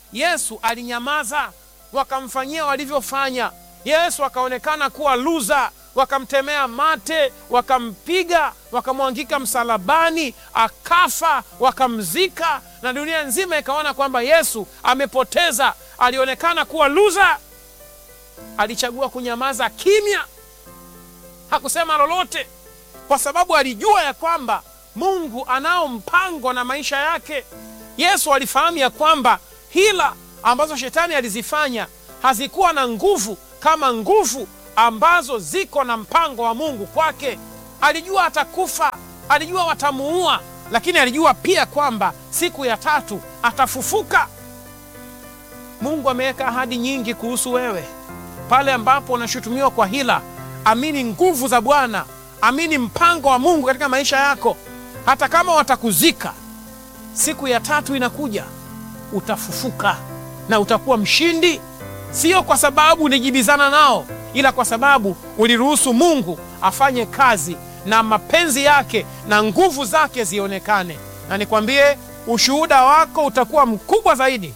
Yesu alinyamaza, wakamfanyia walivyofanya. Yesu akaonekana kuwa luza, wakamtemea mate, wakampiga, wakamwangika msalabani, akafa, wakamzika, na dunia nzima ikaona kwamba Yesu amepoteza. Alionekana kuwa luza, alichagua kunyamaza kimya, hakusema lolote, kwa sababu alijua ya kwamba Mungu anao mpango na maisha yake. Yesu alifahamu ya kwamba hila ambazo shetani alizifanya hazikuwa na nguvu kama nguvu ambazo ziko na mpango wa Mungu kwake. Alijua atakufa, alijua watamuua, lakini alijua pia kwamba siku ya tatu atafufuka. Mungu ameweka ahadi nyingi kuhusu wewe. Pale ambapo unashutumiwa kwa hila, amini nguvu za Bwana, amini mpango wa Mungu katika maisha yako. Hata kama watakuzika, siku ya tatu inakuja, utafufuka na utakuwa mshindi, sio kwa sababu ulijibizana nao, ila kwa sababu uliruhusu Mungu afanye kazi na mapenzi yake na nguvu zake zionekane. Na nikwambie, ushuhuda wako utakuwa mkubwa zaidi.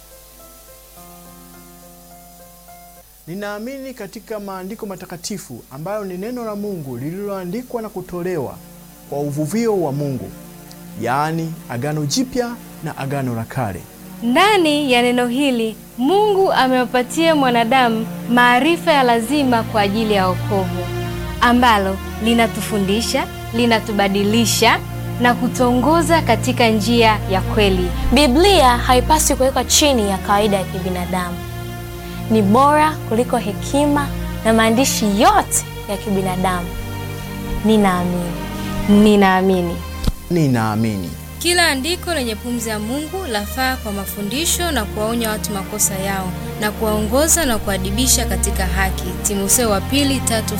Ninaamini katika maandiko matakatifu ambayo ni neno la Mungu lililoandikwa na kutolewa kwa uvuvio wa Mungu, yaani Agano Jipya na Agano la Kale. Ndani ya neno hili Mungu amewapatia mwanadamu maarifa ya lazima kwa ajili ya wokovu, ambalo linatufundisha, linatubadilisha na kutongoza katika njia ya kweli. Biblia haipaswi kuwekwa chini ya kawaida ya kibinadamu. Ni bora kuliko hekima na maandishi yote ya kibinadamu. Ninaamini. Ninaamini Ninaamini Kila andiko lenye pumzi ya Mungu lafaa kwa mafundisho na kuwaonya watu makosa yao na kuwaongoza na kuadibisha katika haki. Timotheo wa pili tatu